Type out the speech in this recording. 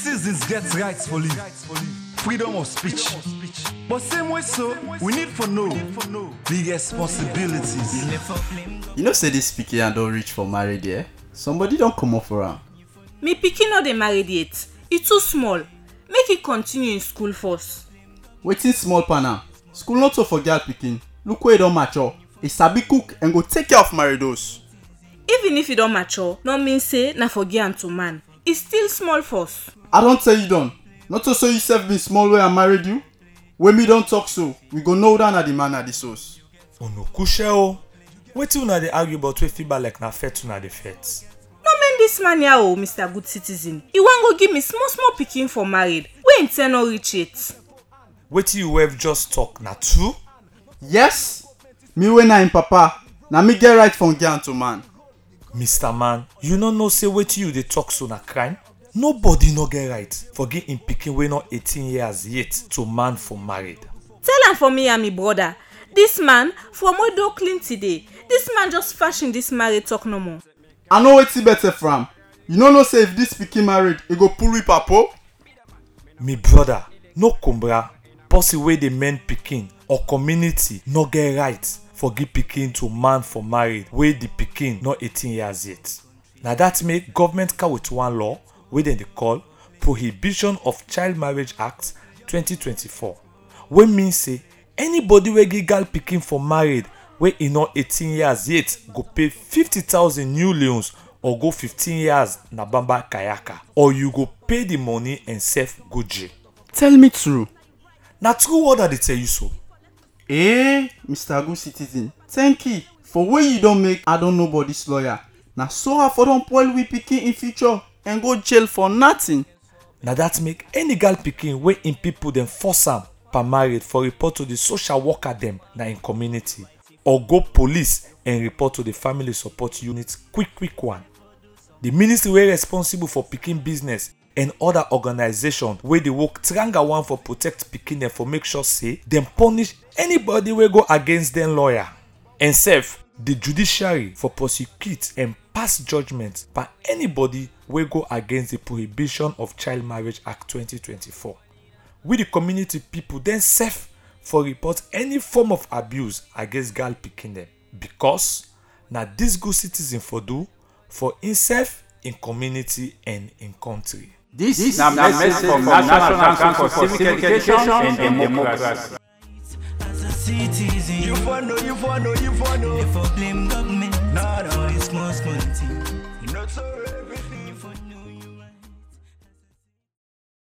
citizens get rights for live, freedom of speech. But same way so, we need for know the responsibilities. You know say this pikin don reach for marriage yeah? Somebody don comot for am. me pikin no dey married yet e too small make e continue im school first Wetin small pan am? School no too for girl pikin. Look where e don mature. E sabi cook and go take care of maridos. even if e don mature no mean say na for girl and to man e still small first I don tell you done. Not to say you sef been small wey I married you. When me don talk so, we go know that na the man na the source. Ono kushe o. Wetin una dey argue about wey fit like na fet una dey fet? no mean dis man here o mr good citizen e wan go give me small small pikin for married wey im ten no reach yet Wetin you wef just talk na true? Yes, me wey na im papa, na me get right from girl to man. Mr. Man, you no know say wetin you dey talk so na crime? Nobody no get right for give im pikin wey no 18 years yet to man for married. tell am for me and me brother dis man from odo clinton dey dis man just fashion dis marriage talk no more I know wetin better for am. You no know say if this pikin married, e go pull with papo? Me brother, no kumbra, person wey dey men pikin or community no get right for give pikin to man for married wey the pikin no 18 years yet. Na that make government come with one law wey dem dey call Prohibition of Child Marriage Act 2024 wey mean say anybody wey give girl pikin for married wey e no 18 years yet go pay 50000 new leons or go 15 years na bamba kayaka or you go pay the money and sef go jail. Tell me true. na true word i dey tell you so. Eh, Mr. Good Citizen, thank you for wey you don make I don nobody's lawyer. Na so I for don spoil we pikin in future and go jail for nothing. na that make any girl pikin wey im people dem force am per married for report to the social worker dem na im community or go police and report to the family support unit quick quick one. the ministry wey responsible for pikin business and other organisations wey dey work tranga one for protect pikin dem for make sure say dem punish anybody wey go against dem lawyer and sef the judiciary for prosecute and pass judgement by anybody wey go against the prohibition of child marriage act 2024 we the community people then sef for report any form of abuse against girl pikin dem because na dis good citizen for do for imsef im community and im country. This na message from National Council for Civic Education and Democracy. as a citizen. You for know, you for know, you for know. If I blame government, Nah, nah. for this small small thing. Not so everything.